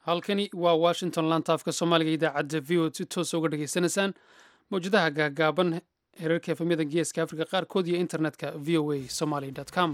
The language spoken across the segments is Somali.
halkani waa washington lantaafka soomaaliga idaacadda v o si toosa uga dhageysanaysaan mawjadaha gaagaaban herarka efamyada geeska afrika qaarkood iyo internetka v o a somaly com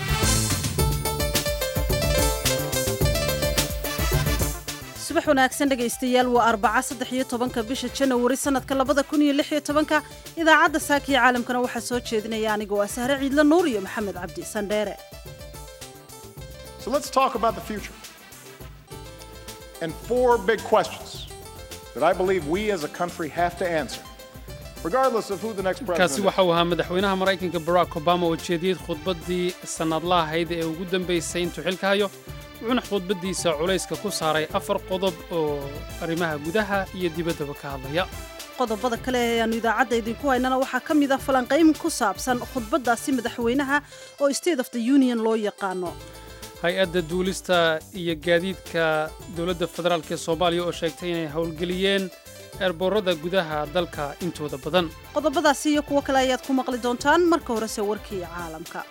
subax wanaagsan dhegaystayaal waa arbaca saddex iyo tobanka bisha janawari sanadka labada kun iyo lix iyo tobanka idaacadda saakiya caalamkana waxaa soo jeedinaya anigoo ah sahre ciidla nuur iyo maxamed cabdi sandheere So let's talk about the future. And four big questions that I believe we as a country have to answer, regardless of who the next kaasi president is. waxa uu ahaa madaxweynaha maraykanka barack obama oo jeediyey khudbaddii sannadla ahayd ee ugu dambaysay intuu xilka hayo wuxuuna khudbaddiisa culayska ku saaray afar qodob oo arrimaha gudaha iyo dibaddaba ka hadlaya qodobada kale ee aanu idaacadda idinku haynana waxaa ka mid ah falanqayn ku saabsan khudbaddaasi madaxweynaha oo state of the union loo yaqaano hay-adda duulista iyo gaadiidka dowladda federaalk ee soomaaliya oo sheegtay inay howlgeliyeen eerboorada gudaha dalka intooda badan qodobadaasi iyo kuwo kale ayaad ku maqli doontaan marka horese warkii caalamka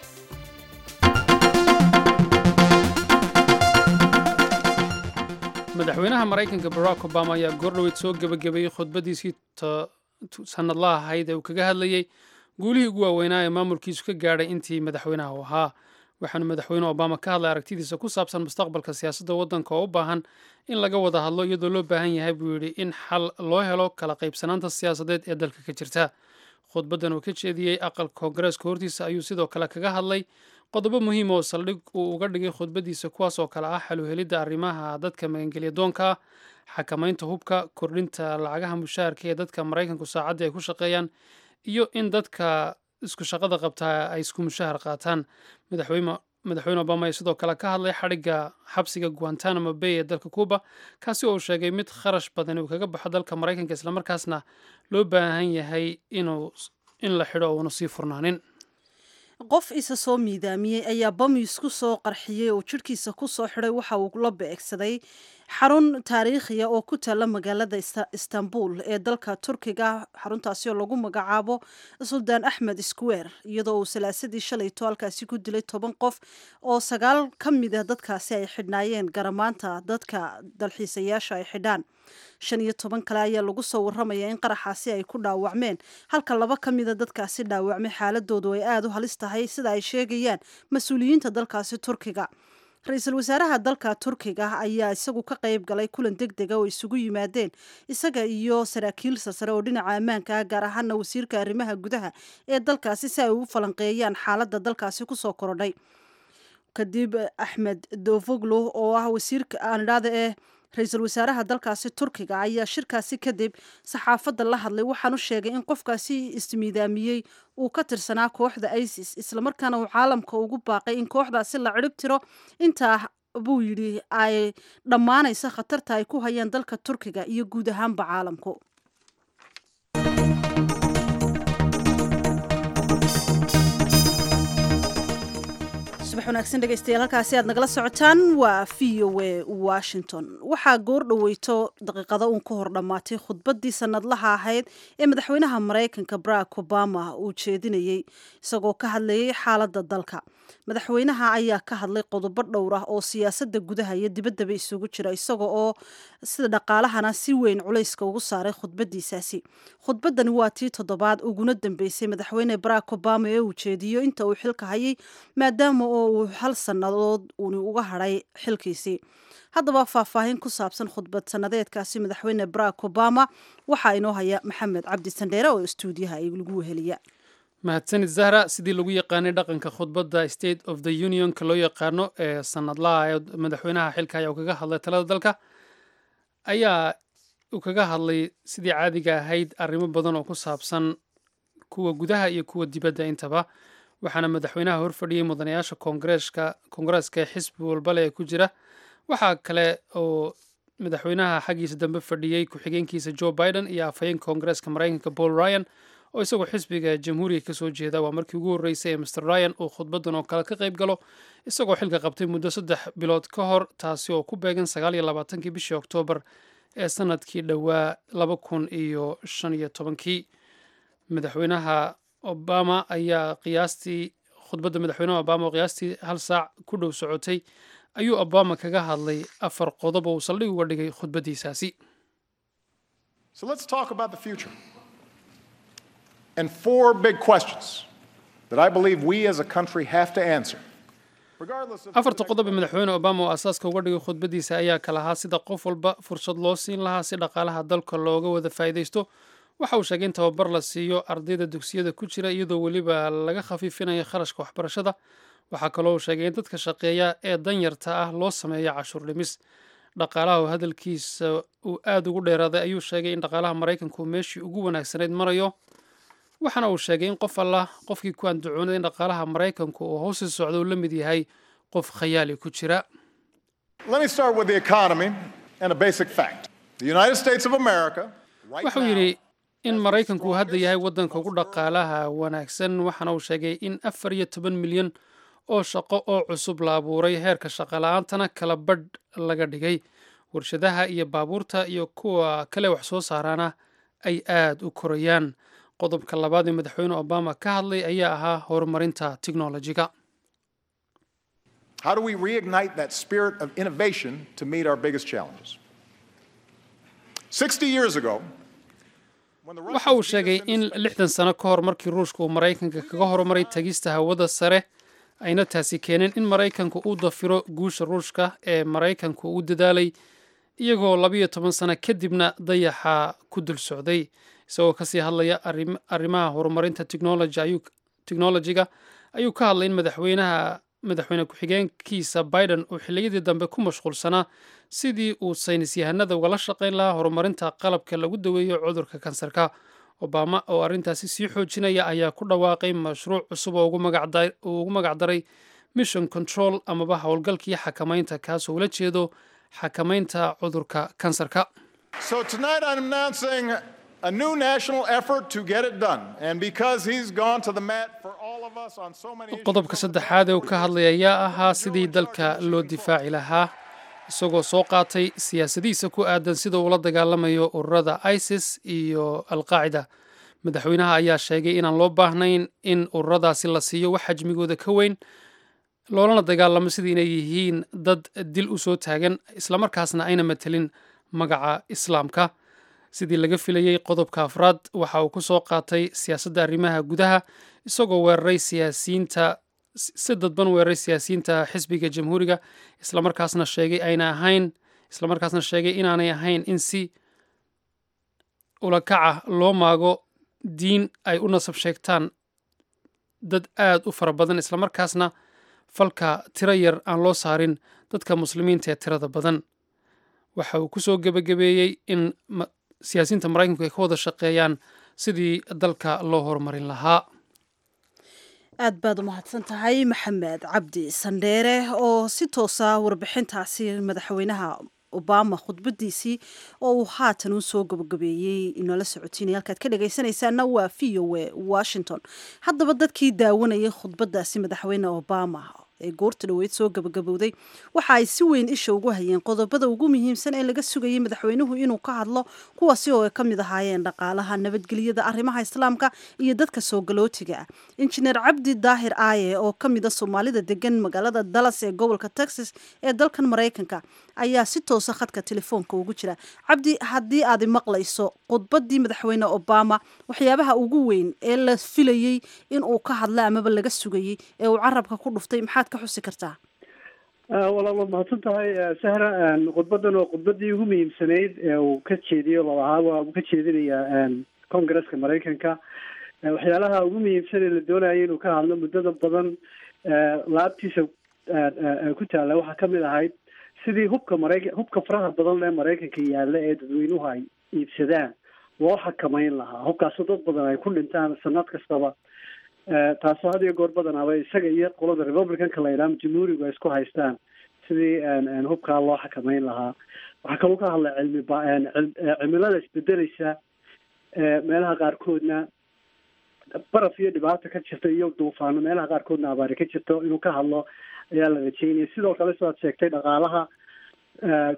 madaxweynaha maraykanka barack obama ayaa goordhoweyd soo gebagabeeyey khudbaddiisii sannadla ahayd ee uu kaga hadlayey guulihii ugu waaweynaa ee maamulkiisu ka gaadhay intii madaxweynaha u ahaa waxaanu madaxweyne obama ka hadlay aragtidiisa ku saabsan mustaqbalka siyaasadda waddanka oo u baahan in laga wada hadlo iyadoo loo baahan yahay buu yidhi in xal loo helo kala qaybsanaanta siyaasadeed ee dalka ka jirta khudbaddan uu ka jeediyey aqalka koongareeska hortiisa ayuu sidoo kale kaga hadlay qodobo muhiim oo saldhig uu uga dhigay khudbaddiisa kuwaas oo kale ah xaluhelidda arrimaha dadka magangelya doonka ah xakamaynta hubka kordhinta lacagaha mushaharka ee dadka maraykanku saacaddii ay ku shaqeeyaan iyo in dadka isku shaqada qabtaa ay isku mushahar qaataan madaxweyne obama ayaa sidoo kale ka hadlay xadhigga xabsiga guantanamo bay ee dalka cuuba kaasi oo uu sheegay mid kharash badan uu kaga baxo dalka maraykanka islamarkaasna loo baahan yahay inuu in la xidho uuna sii furnaanin qof isa soo miidaamiyey ayaa bamis ku soo qarxiyey oo jidhkiisa ku soo xidhay waxa uu la beegsaday xarun taariikhiya oo ku taalla magaalada istanbul ee dalka turkiga xaruntaasi oo lagu magacaabo suldaan axmed square iyadoo uu salaasadii shalayto halkaasi ku dilay toban qof oo sagaal ka mid a dadkaasi ay xidhnaayeen garamaanta dadka dalxiisayaasha ay xidhaan shan iyo toban kale ayaa lagu soo warramaya in qaraxaasi ay ku dhaawacmeen halka laba ka mida dadkaasi dhaawacmay xaaladoodu ay aada u halis tahay sida ay sheegayaan mas-uuliyiinta dalkaasi turkiga ra-iisul wasaaraha dalka turkiga ayaa isagu ka qayb galay kulan deg dega oo isugu yimaadeen isaga iyo saraakiil sasare oo dhinaca ammaanka ah gaar ahaana wasiirka arrimaha gudaha ee dalkaasi si ay ugu falanqeeyaan xaaladda dalkaasi kusoo korodhay kadib axmed dovoglo oo ah wasiirka aanidhaada ee ra-iisul wasaaraha dalkaasi turkiga ayaa shirkaasi kadib saxaafadda la hadlay waxaanu sheegay in qofkaasi ismiidaamiyey uu ka tirsanaa kooxda isis islamarkaana uu caalamka ugu baaqay in kooxdaasi la cirib tiro intaa buu yidhi ay dhammaanaysa khatarta ay ku hayaan dalka turkiga iyo guud ahaanba caalamku subax wanaagsan dhegeystayaal halkaasi aad nagala socotaan waa v o a washington waxaa goor dhoweyto daqiiqada uun ka hor dhammaatay khudbaddii sannadlaha ahayd ee madaxweynaha maraykanka barack obama uu jeedinayey isagoo ka hadlayay xaaladda dalka madaxweynaha ayaa ka hadlay qodobo dhowr ah oo siyaasadda gudaha iyo dibaddaba isugu jira isaga oo sida dhaqaalahana si weyn culayska ugu saaray khudbaddiisaasi khudbaddani waa tii toddobaad uguna dambeysay madaxweyne barack obama ee uu jeediyo inta uu xilka hayay maadaama oo uu hal sannadood uuni uga hadhay xilkiisii haddaba faahfaahin ku saabsan khudbad sannadeedkaasi madaxweyne barack obama waxaa inoo haya maxamed cabdi sandheere oo istuudiyaha ay lagu weheliya mahadsanid zahra sidii lagu yaqaanay dhaqanka khudbadda state of the unionka loo yaqaano ee sannadlaha ee madaxweynaha xilka ayaa uu kaga hadlay talada dalka ayaa uu kaga hadlay sidii caadiga ahayd arrimo badan oo ku saabsan kuwa gudaha iyo kuwa dibadda intaba waxaana madaxweynaha horfadhiyey mudanayaasha koongareeska koongareeska ee xisbi walbale ee ku jira waxaa kale oo madaxweynaha xaggiisa dambe fadhiyey ku-xigeenkiisa joe biden iyo afhayeenka koongareeska maraykanka paul ryan oo isagoo xisbiga jamhuuriga kasoo jeeda waa markii ugu horreysay ee master ryan uu khudbaddan oo kale ka qayb galo isagoo xilka qabtay muddo saddex bilood ka hor taasi oo ku beegan sagaal iyo labaatankii bishii oktoobar ee sanadkii dhowaa laba kun iyo shan iyo tobankii madaxweynaha obama ayaa qiyaastii khudbadda madaxweynaha obama oo qiyaastii hal saac ku dhow socotay ayuu obama kaga hadlay afar qodob oo uu saldhig uga dhigay khudbaddiisaasi So let's talk about the future. And four big questions that I believe we as a country have to answer. Regardless of afarta qodob ee madaxweyne obama oo asaaska uga dhigay khudbaddiisa ayaa kala ahaa sida qof walba fursad loo siin lahaa si dhaqaalaha dalka looga wada faa'iidaysto waxa uu sheegay in tababar la siiyo ardayda dugsiyada ku jira iyadoo weliba laga khafiifinayo kharashka waxbarashada waxaa kaloo uu sheegay in dadka shaqeeya ee danyarta ah loo sameeyo cashuur dhimis dhaqaalaha oo hadalkiisa uu aada ugu dheeraaday ayuu sheegay in dhaqaalaha maraykanku meeshii ugu wanaagsanayd marayo waxaana uu sheegay in qof allah qofkii ku andacoonay in dhaqaalaha maraykanku uu hoosi socdo uu la mid yahay qof khayaali ku jira Let me start with the economy and a basic fact. The United States of America, right wuxuu now, yidhi in maraykanku uu hadda yahay waddanka ugu dhaqaalaha wanaagsan waxaana uu sheegay in afar iyo toban milyan oo shaqo oo cusub la abuuray heerka shaqala-aantana kala badh laga dhigay warshadaha iyo baabuurta iyo kuwa kale wax soo saaraana ay aad u korayaan qodobka labaad ee madaxweyne obama ka hadlay ayaa ahaa horumarinta tiknolojiga how do we reignite that spirit of innovation to meet our biggest challenges? 60 years ago, when the waxa uu Russians beat sheegay us in into space, lixdan sano ka hor markii ruushka uu maraykanka kaga horumaray tagista hawada sare ayna taasi keeneen in maraykanku uu dafiro guusha ruushka ee maraykanku uu dadaalay iyagoo labiyo toban sano kadibna dayaxa ku dul socday isagoo kasii hadlaya arrim- arrimaha horumarinta technology ayuu technologiga ayuu ka hadlay in madaxweynaha madaxweyne ku-xigeenkiisa biden uu xilliyadii dambe ku mashquulsanaa sidii uu saynis yahanada ugala shaqayn lahaa horumarinta qalabka lagu daweeyo cudurka kansarka obama oo arrintaasi sii xoojinaya ayaa ku dhawaaqay mashruuc cusub oo ugu magacda- uu ugu magacdaray mission control amaba howlgalkii xakamaynta kaasoo ula jeedo xakamaynta cudurka kansarka So tonight I'm announcing a new national effort to get it done. And because he's gone to the mat for all of us on so many issues, qodobka saddexaad ee uu ka hadlay ayaa ahaa sidii dalka loo difaaci lahaa isagoo soo qaatay siyaasadihiisa ku aadan sida uu la dagaalamayo ururada isis iyo alqaacida madaxweynaha ayaa sheegay inaan loo baahnayn in ururadaasi la siiyo wax xajmigooda ka weyn loolana dagaalamo sidii inay yihiin dad dil u soo taagan islamarkaasna ayna matelin magaca islaamka sidii laga filayey qodobka afraad waxa uu ku soo qaatay siyaasadda arrimaha gudaha isagoo weeraray siyaasiyiinta si dadban weeraray siyaasiyiinta xisbiga jamhuuriga islamarkaasna sheegay ayna ahayn islamarkaasna sheegay inaanay ahayn in si ulakaca loo maago diin ay u nasab sheegtaan dad aad u fara badan islamarkaasna falka tiro yar aan loo saarin dadka muslimiinta ee tirada badan waxa uu ku soo gebagabeeyey in ma- siyaasiyiinta maraykanku ay ka wada shaqeeyaan sidii dalka loo horumarin lahaa aad baad u mahadsan tahay maxamed cabdi sandheere oo si toosa warbixintaasi madaxweynaha obama khudbadiisii oo uu haatan u soo gabagabeeyey inoola socotiinay halkaad ka dhagaysanaysaana waa v o a washington haddaba dadkii daawanayay khudbadaasi madaxweyne obama ee goorta dhoweyd soo gabagabowday waxa ay si weyn isha ugu hayeen qodobada ugu muhiimsan ee laga sugayay madaxweynuhu inuu ka hadlo kuwaasi oo ay ka mid ahaayeen dhaqaalaha nabadgelyada arrimaha islaamka iyo dadka soo galootiga ah injineer cabdi daahir aaye oo ka mid a soomaalida degan magaalada dallas ee gobolka texas ee dalkan maraykanka ayaa si toosa khadka telefoonka ugu jira cabdi haddii aad maqlayso khudbadii madaxweyne obama waxyaabaha ugu weyn ee la filayey in uu ka hadla amaba laga sugayey ee uu carabka ku dhuftay maxaad ka xusi kartaa walaal waad mahadsan tahay sahra khudbadan waa khudbadii ugu muhiimsanayd ee uu ka jeediyo labahaa waa uu ka jeedinayaa congresska maraykanka waxyaalaha ugu muhiimsan ee la doonaya inuu ka hadlo muddada badan laabtiisa ku taalla waxaa kamid ahayd sidii hubka maraykan hubka faraha badan ee maraykanka yaalla ee dadweynuhu ay iibsadaan loo xakamayn lahaa hubkaasoo dad badan ay ku dhintaan sanad kastaba taasoo had iyo goor badanaaba isaga iyo qolada republicanka la yidhaha jamhuurigu ay isku haystaan sidii hubkaa loo xakamayn lahaa waxaa kaloo ka hadlay cilmi ba cimilada isbedeleysa meelaha qaarkoodna baraf iyo dhibaato ka jirta iyo duufaano meelaha qaarkoodna abaari ka jirto inuu ka hadlo ayaa la rajeynaya sidoo kale sidaad sheegtay dhaqaalaha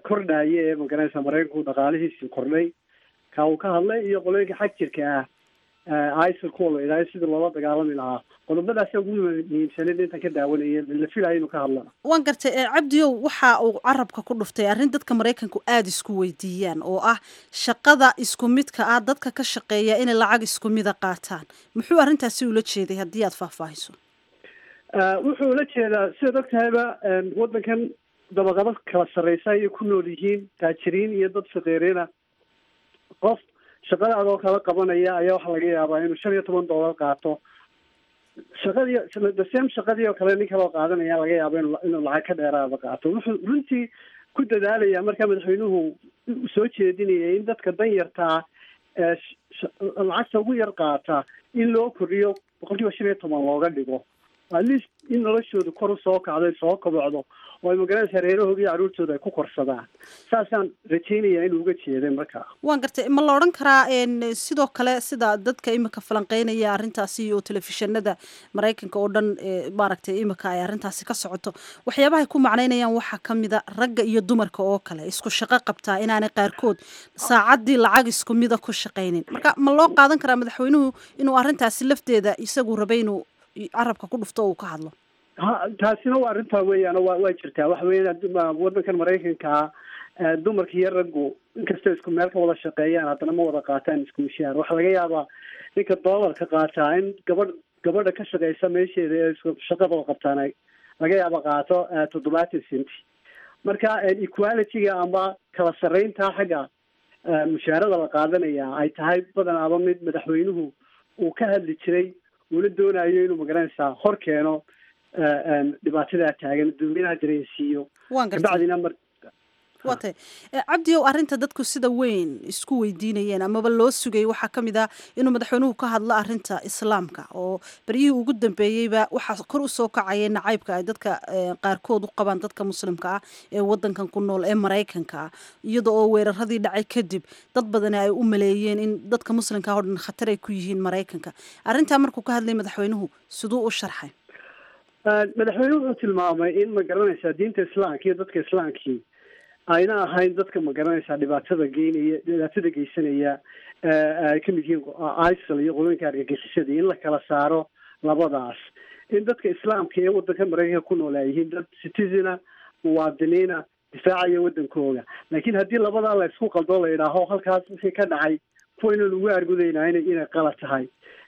kordhaya ee magaranaysa maraykanku dhaqaalihiisii kordhay ka uu ka hadlay iyo qolooyinka xag jirka ah isil kuwa la idhaayo sidii loola dagaalami lahaa qodobadaasa ugu muhiimsaneed intaan ka daawanaya la filayo inuu ka hadlana waan gartay cabdiyow waxa uu carabka ku dhuftay arrin dadka maraykanku aada isku weydiiyaan oo ah shaqada isku midka ah dadka ka shaqeeya inay lacag isku mida qaataan muxuu arrintaasi ula jeeday haddii aada faahfaahiso wuxuu ula jeedaa sidaad og tahayba waddankan dabaqado kala sarreysa ayay ku nool yihiin taajiriin iyo dad faqiiriina qof shaqada adoo kala qabanaya ayaa waxaa laga yaabaa inuu shan iyo toban dollar qaato shaqadii the same shaqadii oo kale nin kaloo qaadanaya laga yaabo inu inuu lacag ka dheeraada qaato wuxuu runtii ku dadaalaya markaa madaxweynuhu soo jeedinaya in dadka danyartaa lacagta ugu yar qaata in loo kordhiyo boqol kiiba shan iyo toban looga dhigo at least in noloshooda kor usoo kacdo soo kobocdo oo ay magaranaysa reerahooda iyo carruurtooda ay ku korsadaan saasaan rajeynaya inuu uga jeeday markaa waan gartay ma la odhan karaa sidoo kale sida dadka imika falanqeynaya arrintaasi iyo telefishinada maraykanka oo dhan maaragtay imika ay arrintaasi ka socoto waxyaabahay ku macneynayaan waxaa kamida ragga iyo dumarka oo kale isku shaqo qabtaa inaanay qaarkood saacaddii lacag isku mida ku shaqaynin marka ma loo qaadan karaa madaxweynuhu inuu arrintaasi lafteeda isagu rabay inuu carabka ku dhufto uu ka hadlo ha taasina waa arrintaa weeyaan wa waa jirtaa waxa weeyaan waddankan maraykankaa dumarka iyo raggu inkastoo isku meel ka wada shaqeeyaan haddana ma wada qaataan isku mishaar waxaa laga yaabaa ninka doolarka qaataa in gabadh gabadha ka shaqeysa meesheeda ee isku shaqadoo qabtaan ay laga yaaba qaato toddobaatan centi marka equalityga ama kala sarreynta xagga mushaarada la qaadanaya ay tahay badanaaba mid madaxweynuhu uu ka hadli jiray uuna doonayo inuu magaranaysaa hor keeno dhibaatadaa taagan dadweynaha dareensiiyo kabacdina mar waa tay cabdiyow arrinta dadku sida weyn isku weydiinayeen amaba loo sugayay waxaa ka mid ah inuu madaxweynuhu ka hadlo arrinta islaamka oo beryihii ugu dambeeyeyba waxaa kor usoo kacaya nacaybka ay dadka qaarkood u qabaan dadka muslimka ah ee wadankan ku nool ee maraykanka ah iyada oo weeraradii dhacay kadib dad badani ay u maleeyeen in dadka muslimka oo dhan khatar ay ku yihiin maraykanka arrintaa markuu ka hadlay madaxweynuhu siduu u sharxay madaxweynuhu wuxuu tilmaamay in ma garanaysaa diinta islaamka iyo dadka islaamkii ayna ahayn dadka ma garanaysaa dhibaatada geynaya dhibaatada geysanaya ay kamid yihiin isil iyo qolooyinka argagixisada in la kala saaro labadaas in dadka islaamka ee wadanka maraykanka ku nool ay yihiin dad citizena muwaadiniina difaacaya wadankooga laakiin haddii labadaa la isku qaldo la yidhaaho halkaas wixii ka dhacay kuwa ina lagu argudaynaa ina inay qalad tahay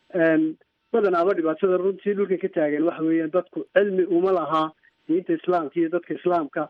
badanaaba dhibaatada runtii dhulka ka taagan waxa weeyaan dadku cilmi uma lahaa diinta islaamka iyo dadka islaamka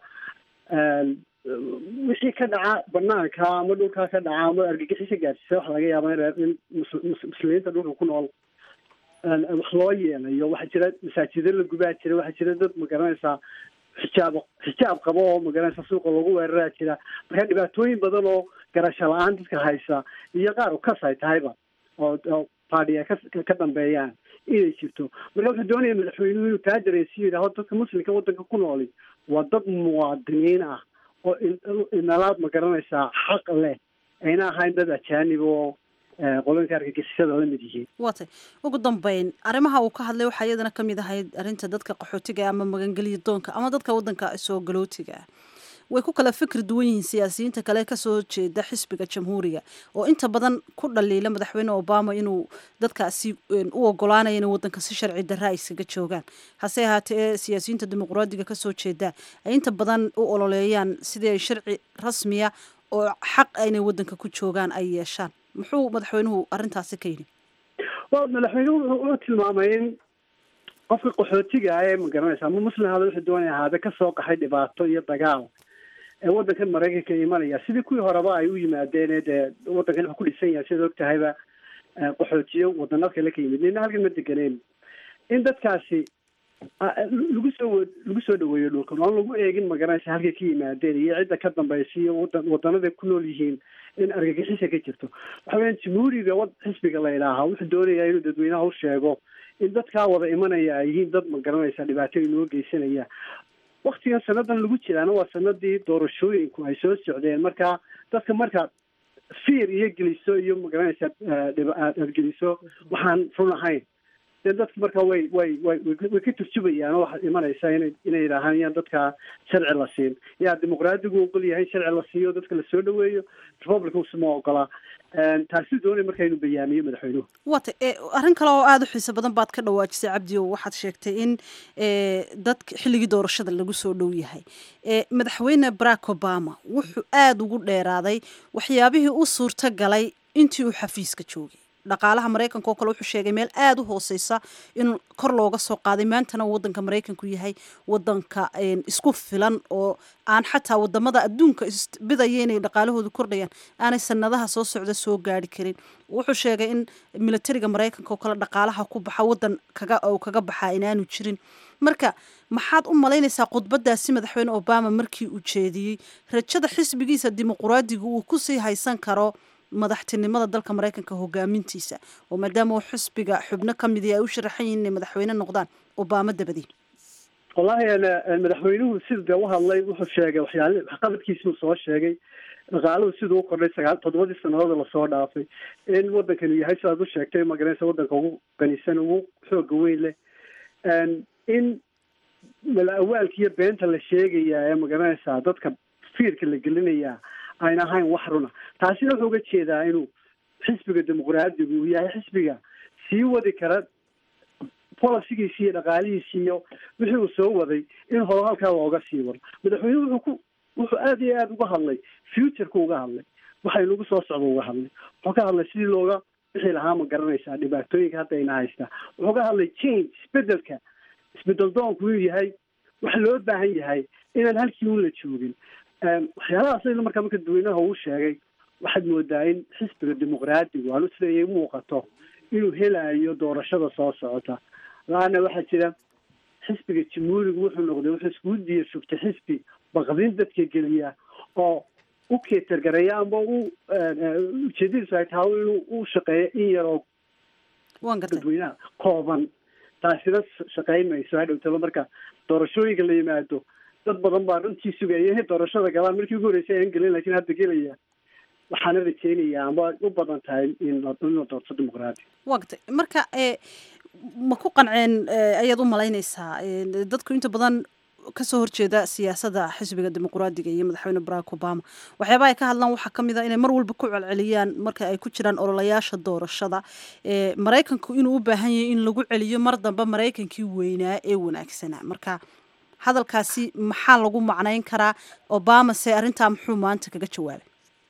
wixii ka dhaca banaanka ama dhulkaa ka dhaca ama argagixisa gaarsiisa waxa laga yaabaa in muslimiinta dhulka ku nool wax loo yeelayo waxaa jira masaajido la gubaa jira waxaa jira dad magaranaysaa xijaab xijaab qabo oo magaranaysa suuqa lagu weeraraa jira marka dhibaatooyin badan oo garasho la-aan dadka haysa iyo qaar ukas ay tahayba oo party ay ka dambeeyaan inay jirto marka wuxuu doonaya madaxweynuhu inuu taa dareensiyo yidhaaho dadka muslimka wadanka ku nooli waa dad muwaadiniin ah oo inalaad ma garanaysaa xaq leh ayna ahayn dad ajaanib oo qoloyinka argagixisada la mid yihiin waa tay ugu dambeyn arrimaha uu ka hadlay waxaa iyadana kamid ahayd arrinta dadka qaxootiga ama magangeliya doonka ama dadka wadanka soo galootiga ah way ku kala fikri duwan yihiin siyaasiyiinta kale kasoo jeeda xisbiga jamhuuriga oo inta badan ku dhaliila madaxweyne obama inuu dadkaasi u ogolaanaya inay wadanka si sharci darra ay iskaga joogaan hase ahaatee siyaasiyiinta dimuqraadiga kasoo jeeda ay inta badan u ololeeyaan sidii ay sharci rasmiya oo xaq inay wadanka ku joogaan ay yeeshaan muxuu madaxweynuhu arrintaasi ka yidhi wa madaxweynuhu wuxuu tilmaamay in qofka qaxootiga ah ee magaranaysa ama muslim hada wuxuu doonaya ahaade kasoo qaxay dhibaato iyo dagaal ee wadankan maraykanka imanaya sidii kuwii horeba ay u yimaadeen dee wadankan wuxuu ku dhisan yahay sidaad og tahayba qaxootiyo wadano kale ka yimid nina halkan ma deganeen in dadkaasi lagu soo lagu soo dhaweeyo dhulkan oon lagu eegin magaranaysa halkay ka yimaadeen iyo cidda ka dambaysa iyo wadan wadanaday ku nool yihiin in argagixisa ka jirto waxa weyan jamhuuriga wad xisbiga la idhaahaa wuxuu doonayaa inuu dadweynaha u sheego in dadkaa wada imanaya ay yihiin dad magaranaysa dhibaato inoo geysanaya waktigan sanadan lagu jiraana waa sanadii doorashooyinku ay soo socdeen marka dadka markaad fiir iyo geliso iyo magaranaysa aad geliso waxaan run ahayn dee dadku marka way way way way ka turjubayaan oo waxaad imanaysaa inay inay yidhaahaan yaan dadka sharci la siin yaa dimuqraadigu ogol yahay sharci la siiyo dadka la soo dhaweeyo republicankuse ma ogola taasi doonay marka inuu bayaamiyo madaxweynuhu wata arrin kale oo aada u xiiso badan baad ka dhawaajisay cabdi o waxaad sheegtay in dadka xilligii doorashada lagu soo dhow yahay madaxweyne barack obama wuxuu aada ugu dheeraaday waxyaabihii u suurta galay intii uu xafiiska joogay dhaqaalaha maraykanka oo kale wuxuu sheegay meel aada u hooseysa in kor looga soo qaaday maantana wadanka maraykanku yahay wadanka isku filan oo aan xataa wadamada adduunka isbidaya inay dhaqaalahoodu kordhayaan aanay sanadaha soo socda soo gaari karin wuxuu sheegay in militariga maraykanka oo kale dhaqaalaha ku baxa wadan kaga oo kaga baxaa inaanu jirin marka maxaad u malaynaysaa khudbadaasi madaxweyne obama markii uu jeediyey rajada xisbigiisa dimuquraadiga uu kusii haysan karo madaxtinimada dalka maraykanka hogaamintiisa oo maadaama uu xisbiga xubno ka midi ay u sharaxan yihin inay madaxweyne noqdaan obama dabadii wallahi madaxweynuhu sida dee u hadlay wuxuu sheegay waxyaal waxqabadkiisuu soo sheegay dhaqaaluhu siduu u kordhay sagaal toddobadii sanadood lasoo dhaafay in wadankanu yahay sidaad u sheegtay magaranaysa wadanka ugu qanisan ugu xooga weyn leh in mala-awaalka iyo beenta la sheegayaa ee magaranaysaa dadka fiirka la gelinayaa ayna ahayn wax runa taasina wuxuu uga jeedaa inuu xisbiga dimuqraadigu uu yahay xisbiga sii wadi kara policigiisi iyo dhaqaalihiisi iyo wixii uu soo waday in horo halkaa looga sii wado madaxweynuhu wuxuu ku wuxuu aada iyo aada uga hadlay futureka uga hadlay waxa inagu soo socda uga hadlay wuxuu ka hadlay sidii looga wixii lahaa ma garanaysaa dhibaatooyinka hadda ina haystaa wuxuu ka hadlay change isbedelka isbedel doonku inuu yahay waxa loo baahan yahay inaan halkii un la joogin waxyaalahaas aynu markaa marka dadweynaha uu sheegay waxaad moodaa in xisbiga dimuqraadigu aanu siday muuqato inuu helayo doorashada soo socota la-anna waxaa jira xisbiga jamhuurigu wuxuu noqday wuxuu iskugu diya sugtay xisbi baqdin dadka geliya oo u keetargareeya ama u ujeedadiisu ay tahay inuu u shaqeeyo in yaroo dadweynaha kooban taasina shaqeyn mayso hadhowtaba marka doorashooyinka la yimaado dad badan baa runtii sugaya inay doorashada galaan markii ugu horreysay aan gelin lakin hadda gelaya waxaana rajeynaya ama u badan tahay in la doorto dimuqraadi wa gartay marka ma ku qanceen ayaad u malaynaysaa dadku inta badan kasoo horjeeda siyaasadda xisbiga dimuqraadiga iyo madaxweyne barack obama waxyaaba ay ka hadlaan waxaa kamid a inay mar walba ku celceliyaan marka ay ku jiraan ololayaasha doorashada maraykanku inuu u baahan yahay in lagu celiyo mar dambe maraykankii weynaa ee wanaagsanaa marka hadalkaasi maxaa lagu macnayn karaa obama se arrintaa muxuu maanta kaga jawaabay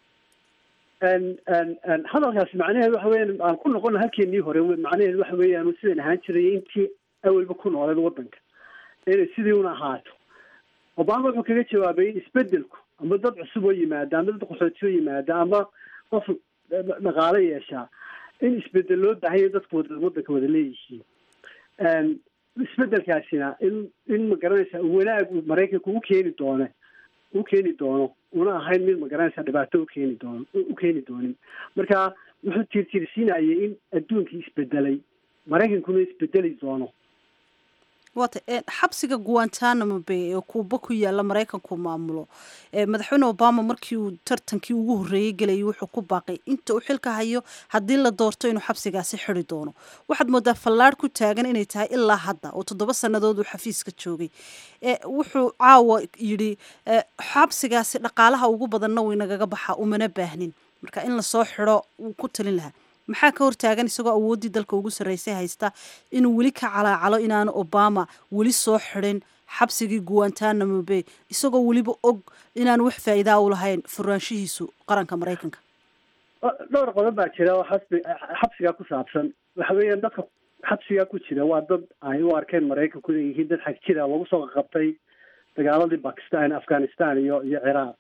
hadalkaasi macnaheedu waxa weyan aan ku noqona halkeenii hore macnaheedu waxa weeyaan sidan ahaan jiray intii awalba ku nooleed wadanka inay sidii una ahaato obama wuxuu kaga jawaabay in isbedelku ama dad cusub oo yimaada ama dad qaxooti oo yimaada ama qof dhaqaalo yeeshaa in isbedel loo baahanya dadku wada wadanka wada leeyihiin isbedelkaasina in in magaranaysa wanaag uu maraykanka u keeni doone u keeni doono una ahayn mid magaranaysa dhibaato ukeeni doono u keeni doonin marka wuxuu tiirtiirsiinayay in adduunkii isbedelay maraykankuna isbedeli doono wata xabsiga guantanamo bay ee kuuba ku yaala maraykanku maamulo madaxweyne obama markii uu tartankii ugu horreeyey gelayay wuxuu ku baaqay inta uu xilka hayo haddii la doorto inuu xabsigaasi xidi doono waxaad moodaa fallaadh ku taagan inay tahay ilaa hadda oo toddoba sannadood uu xafiiska joogay wuxuu caawa yidhi xabsigaasi dhaqaalaha ugu badanna way nagaga baxa umana baahnin marka in lasoo xido wuu ku talin lahaa maxaa ka hortaagan isagoo awooddii dalka ugu sarreysay haysta inuu weli ka calaacalo inaanu obama weli soo xidhin xabsigii guantanamo bay isagoo weliba og inaanu wax faa'iidaa u lahayn furaanshihiisu qaranka maraykanka dhowr qodob baa jira oo xasbi xabsigaa ku saabsan waxa weeyaan dadka xabsigaa ku jira waa dad ay u arkeen maraykanku inay yihiin dad xag jira lagu soo qabtay dagaaladii bakistan afghanistan iyo iyo ciraaq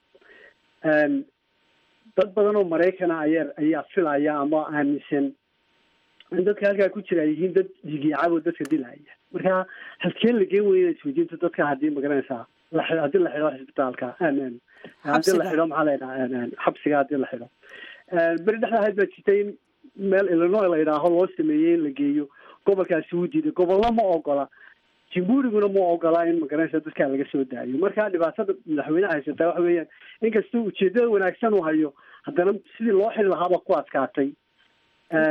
dad badan oo maraykana ayaa ayaa filaya ama aaminsan in dadka halkaa ku jira ay yihiin dad dhigiicabo dadka dilaya marka halkeen la geen weyna isweydiinta dadka haddii magaranaysaa la haddii la xidho cisbitaalka haddii la xidho maxaa la yidhaha xabsiga haddii la xidho beri dhexda ahayd baa jirtay in meel illinois la yidhaaho loo sameeyey in la geeyo gobolkaasi wuu diiday gobollo ma ogola jamhuuriguna ma ogola in magaranaysa dadkaa laga soo daayo marka dhibaatada madaxweyneha haysataa waxa weeyaan inkastoo ujeedada wanaagsan uu hayo haddana sidii loo xiri lahaaba ku adkaatay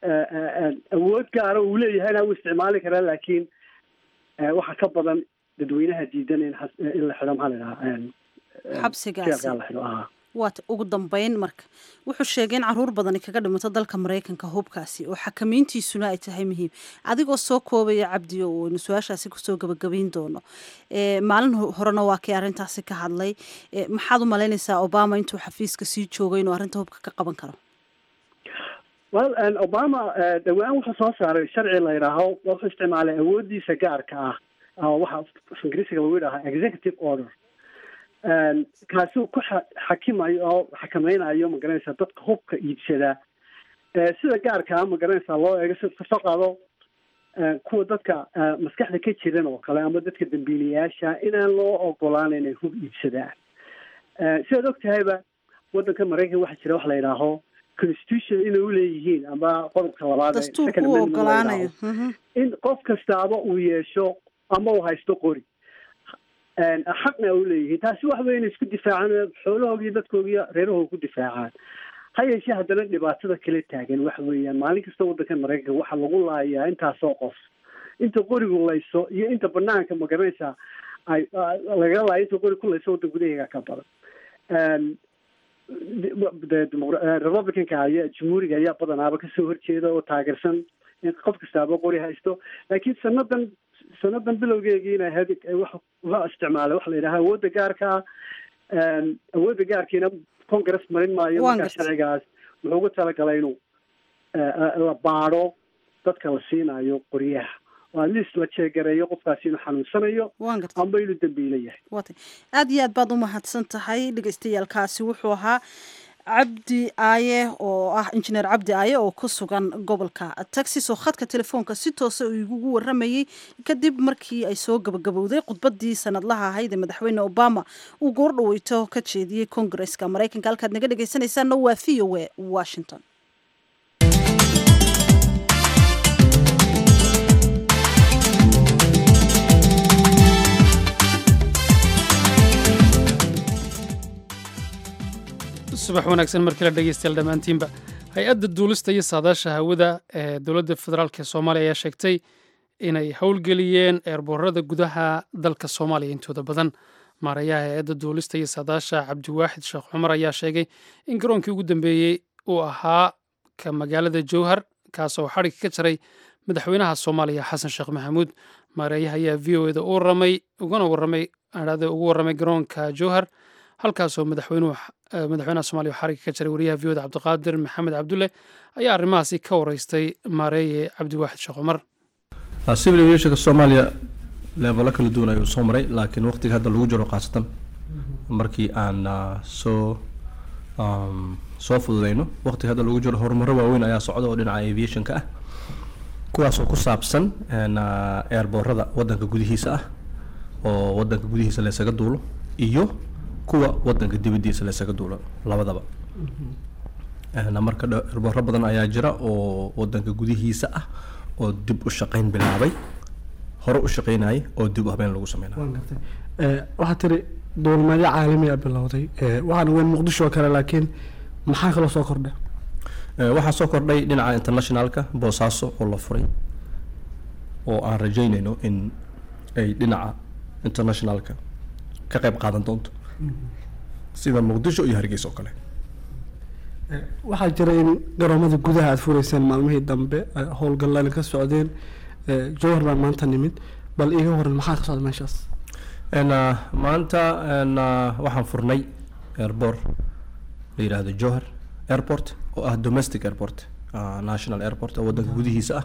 awood gaara uu leeyahayna uu isticmaali karaa laakiin waxa ka badan dadweynaha diidan in in la xidho maxaa la idhahaa xabsigaasi jeelkaa la xidho aha waata ugu dambeyn marka wuxuu sheegay in caruur badani kaga dhimato dalka maraykanka hubkaasi oo xakamayntiisuna ay tahay muhiim adigoo soo koobaya cabdi oo aynu su-aashaasi kusoo gabagabayn doono maalin horena waa kii arrintaasi ka hadlay maxaad u malaynaysaa obama intuu xafiiska sii joogay inuu arrinta hubka ka qaban karo well obama dhawaan wuxuu soo saaray sharci la yidhaaho wuxuu isticmaalay awoodiisa gaarka ah waxa ingiriisiga lagu yidhahaa executive order kaasuu ku xakimayo oo xakameynayo magaranaysaa dadka hubka iibsadaa sida gaarkaa magaranaysaa loo eego si kasoo qaado kuwa dadka maskaxda ka jiran oo kale ama dadka dambiilayaasha inaan loo ogolaan inay hub iibsadaan sidaad og tahayba waddanka maraykan waxaa jira wax la yidhaaho constitution inay uleeyihiin ama qodobka labaad dastuurku u ogolaanayo in qof kastaaba uu yeesho ama uu haysto qori xaqna u leeyihiin taasi wax weyn isku difaacaan xoolahooga iyo dadkooga iyo reerahooga ku difaacaan ha yeeshee haddana dhibaatada kala taagan waxa weeyaan maalin kasta waddankan maraykanka waxaa lagu laayaa intaasoo qof inta qorigu layso iyo inta banaanka magaranaysaa ay lagala laayo inta qori ku layso waddan gudaheega ka badan republicanka aya jumhuuriga ayaa badanaaba kasoo horjeeda oo taageersan in qof kastaaba qori haysto laakiin sanadan sanadan bilowgeegiina ahayd wuxuu isticmaalay waxa la yidhaha awoodda gaarka ah awoodda gaarkiina congress marin maayo markaa sharcigaas wuxuu ugu talagalay inuu la baadho dadka la siinayo qoryaha oo atleast la jeegareeyo qofkaasi inuu xanuunsanayo amba inuu dambiilo yahay watay aada iyo aad baad u mahadsan tahay dhagaystayaalkaasi wuxuu ahaa cabdi aaye oo ah injineer cabdi aaye oo ku sugan gobolka texas oo khadka telefoonka si toosa uu igugu waramayey kadib markii ay soo gabagabowday khudbadii sanadlaha ahayd ee madaxweyne obama uu goordhaweyto ka jeediyey kongareska maraykanka halkaad naga dhegaysanaysaana waa v o a washington subax wanaagsan markii la dhegeystayaal dhammaantiinba hay-adda duulista iyo saadaasha hawada ee dowladda federaalk ee soomaaliya ayaa sheegtay inay howlgeliyeen eerboorada gudaha dalka soomaaliya intooda badan maarayaha hay-adda duulista iyo saadaasha cabdiwaaxid sheekh cumar ayaa sheegay in garoonkii ugu dambeeyey uu ahaa ka magaalada jowhar kaasoo xadhigga ka jaray madaxweynaha soomaaliya xasan sheekh maxamuud maareeyaha ayaa v o eda u waramay ugana waramay adhade ugu warramay garoonka jowhar halkaasoo madaxweynuhu madaxweynaha soomaliya xarigga ka jaray wariyaha v oda cabdiqaadir maxamed cabdulle ayaa arrimahaasi ka wareystay maareeye cabdiwaaxid sheekh cumar civil aviationka soomaaliya leebalo kala duwan ayuu soo maray laakiin waqtiga hadda lagu jiro khaasatan markii aan soo soo fududeyno waqtiga hadda lagu jiro horumaro waaweyn ayaa socda oo dhinaca aviationka ah kuwaasoo ku saabsan eerboorada wadanka gudihiisa ah oo wadanka gudihiisa laysaga duulo iyo kuwa wadanka dibadiisa laysaga duulo labadaba marka eerbooro badan ayaa jira oo wadanka gudihiisa ah oo dib u shaqeyn bilaabay hore u shaqeynayay oo dib u habeen lagu sameynayo waxaa tiri duulmeedyo caalamiya bilowday waxaan weyn muqdisho oo kale laakiin maxaa kaloo soo kordha waxaa soo kordhay dhinaca internationalka boosaaso oo la furay oo aan rajeynayno in ay dhinaca internationalka ka qayb qaadan doonto sida muqdisho iyo hargeysa oo kale waxaa jira in garoomada gudaha aada fureyseen maalmihii dambe howlgallaan ka socdeen jowhar baa maanta nimid bal iiga horan maxaa ka socda meeshaas maanta waxaan furnay airbor la yidhaahdo jowhar airport oo ah domestic airport national airport oo wadanka gudihiisa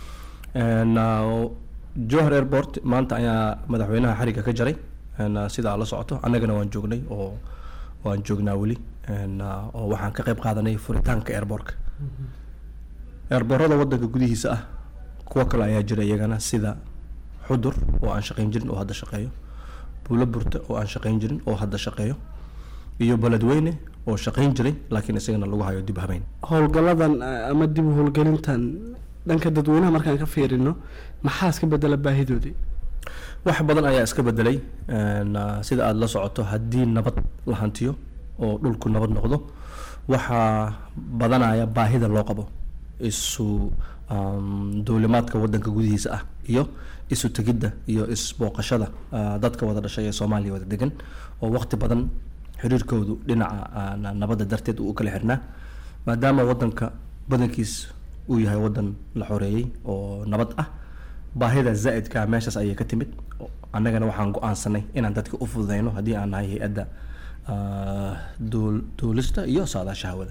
ah jowhar airport maanta ayaa madaxweynaha xarigga ka jaray sida aad la socoto annagana waan joognay oo waan joognaa weli oo waxaan ka qayb qaadanay furitaanka airbortka airboorada wadanka gudihiisa ah kuwo kale ayaa jira iyagana sida xudur oo aan shaqeyn jirin oo hadda shaqeeyo buulo burta oo aan shaqeyn jirin oo hadda shaqeeyo iyo beledweyne oo shaqeyn jiray laakiin isagana lagu hayo dib habeyn howlgalladan ama dib u howlgelintan dhanka dadweynaha markaan ka fiirino maxaa iska bedela baahidoodii wax badan ayaa iska bedelay sida aada la socoto haddii nabad la hantiyo oo dhulku nabad noqdo waxaa badanaya baahida loo qabo isu um, duulimaadka wadanka gudihiisa ah iyo isu tegidda iyo isbooqashada ah, dadka wada dhashay ee soomaaliya wada degan oo waqti badan xiriirkoodu dhinaca ah, na- nabadda darteed uu u kala xirnaa maadaama wadanka badankiis uu yahay wadan la xoreeyey oo nabad ah baahida zaa'idka meeshaas ayay ka timid oo annagana waxaan go-aansanay inaan dadka u fududeyno haddii aan nahay hay-adda ah, duul- duulista iyo saadaasha hawada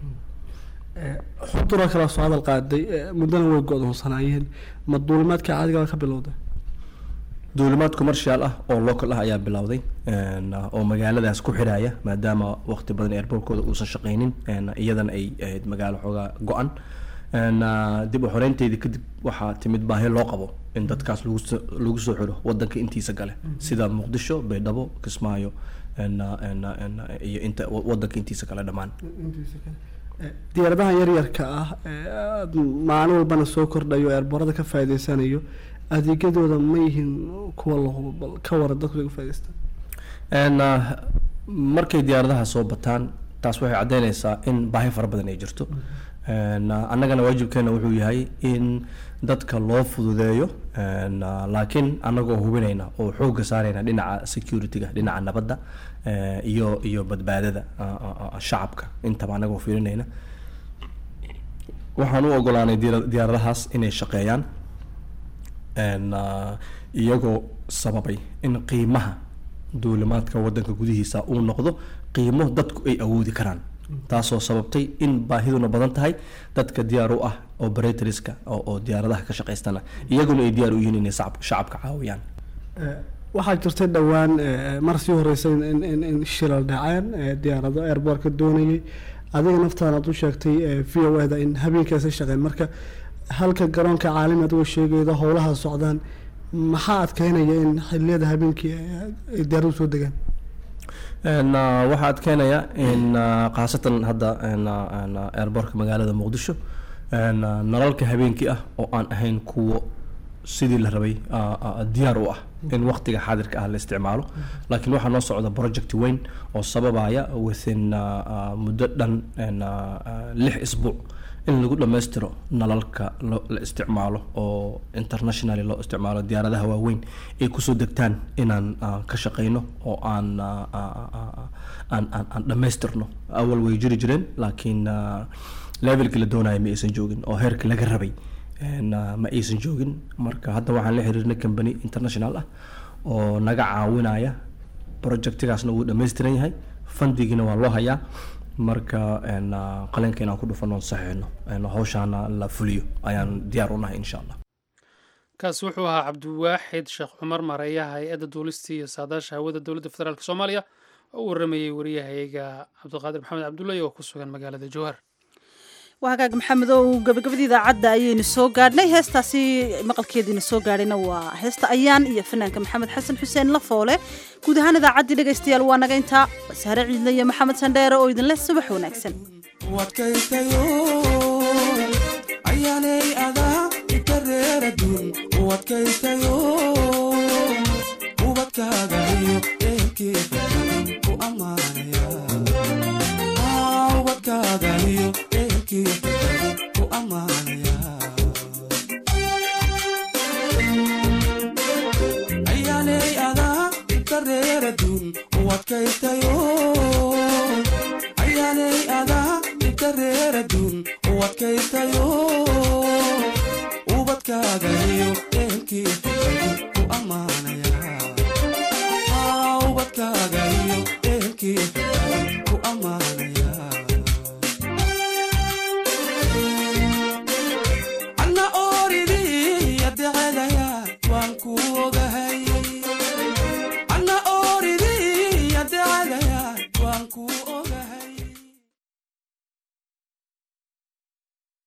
xudura kala soo hadal qaaday eh, muddana way go-doonsanaayeen ma duulimaadka caadiga ka bilowday duulimaad commercial ah oo local ah ayaa bilowday een, ah, oo magaaladaas ku xiraya maadaama waqti badan airportkooda uusan shaqaynin een, iyadana ay ahayd magaalo xoogaa go-an een, ah, dib u xoreynteedii kadib waxaa timid baahi loo qabo in dadkaas lagu soo- lagu soo xiro wadanka intiisa gale sida muqdisho baydhabo kismaayo een, ah, een, ah, een, ah, iyo inta wa- wadanka intiisa kale dhammaan Eh, diyaaradahan yaryarka ah ee aad maalin walbana soo kordhayo eerboorada ka faa'iideysanayo adeegyadooda ma yihiin kuwa la hubo bal ka wara dadku laga faa'iideystaan een, ah, markay diyaaradaha soo bataan taas waxay caddeynaysaa in baahi fara badan ay jirto Een, ah, annagana waajibkeena wuxuu yahay in dadka loo fududeeyo een, ah, laakiin annagoo hubinayna oo xoogga saarayna dhinaca security-ga dhinaca nabadda eh, iyo iyo badbaadada ah, ah, ah, shacabka intaba annagoo fiirinayna waxaan u ogolaanay diyaara- diyaaradahaas inay shaqeeyaan een, ah, iyagoo sababay in qiimaha duulimaadka wadanka gudihiisa uu noqdo qiimo dadku ay awoodi karaan taasoo sababtay in baahiduna badan tahay dadka diyaar u ah operatorska oo oo diyaaradaha ka shaqaystana iyaguna ay diyaar u yihiin inay shacab- shacabka caawiyaan Eh, waxaa jirtay dhowaan eh, mar sii horeysay in in in shilal dhaceen eh, diyaarado airboortka doonayay adiga naftaan aad u sheegtay eh, v o da in habeenkaasa shaqeen marka halka garoonka caalami adigoo sheegayda howlaha socdaan maxaa adkeynaya in xilliyada habeenkii eh, ay diyaaradu soo degaan Een, ah, waxaa adkeynaya in ah, khaasatan hadda een, ah, een, ah, airportka magaalada muqdisho een, ah, nalalka habeenkii ah oo aan ahayn kuwo sidii la rabay ah, ah, diyaar u ah in waqtiga xaadirka ah la isticmaalo laakiin waxaa noo socda project weyn oo sababaya within ah, ah, muddo dhan een, ah, ah, lix isbuuc in lagu dhammaystiro nalalka lo- la isticmaalo oo internationally loo isticmaalo diyaaradaha waaweyn ay kusoo degtaan inaan ah, ka shaqeyno oo aan ah, ah, ah, ah, aan aan aan dhammaystirno awal way jiri jireen laakiin ah, levelkii la doonaya ma aysan joogin oo heerkii laga rabay een, ah, ma aysan joogin marka hadda waxaan la xiriirnay company international ah oo naga caawinaya projectigaasna wuu dhammaystiran yahay fandigina waa loo hayaa marka een, ah, qalinka inaan ku dhufano oon saxiixno een, hawshaana la fuliyo ayaan diyaar u nahay insha allah kaasi wuxuu ahaa cabdiwaaxid sheekh cumar mareeyaha hay-adda duulista iyo saadaasha hawada dowladda federaalk soomaaliya oo u waramayey wariyahayaga cabdiqaadir maxamed cabdullahi oo ku sugan magaalada jowhar waa hagaag maxamed oo gabagabadii idaacadda ayaynu soo gaadhnay heestaasi maqalkeediina soo gaadhayna waa heesta ayaan iyo fanaanka maxamed xasan xuseen lafoole guud ahaan idaacaddii dhegaystayaal waa naga intaa saare ciidle iyo maxamed sandheere oo idinleh subax wanaagsan wadkaytayo ayaanay adaa itareeradun wadkaytayo ubadkaagayo eelkeeda ku ammaanaya ubadkaagayo eelkeeda ku ammaanaya ayaanay adaa itareeradun wadkaytayo ayaanay adaa itareeradun wadkaytayo ubadkaagayo eelkeeda ku ammaanaya ubadkaagayo eelkeeda ku ammaanaya anna ooridii adecadaya waan ku ogahay anna ooridii adecadaya waan ku ogahay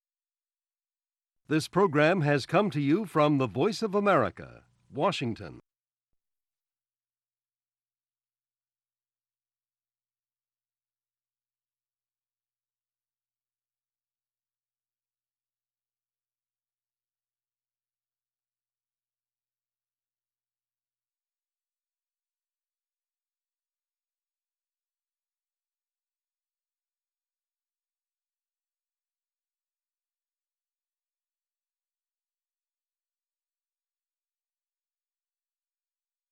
This program has come to you from the Voice of America, Washington.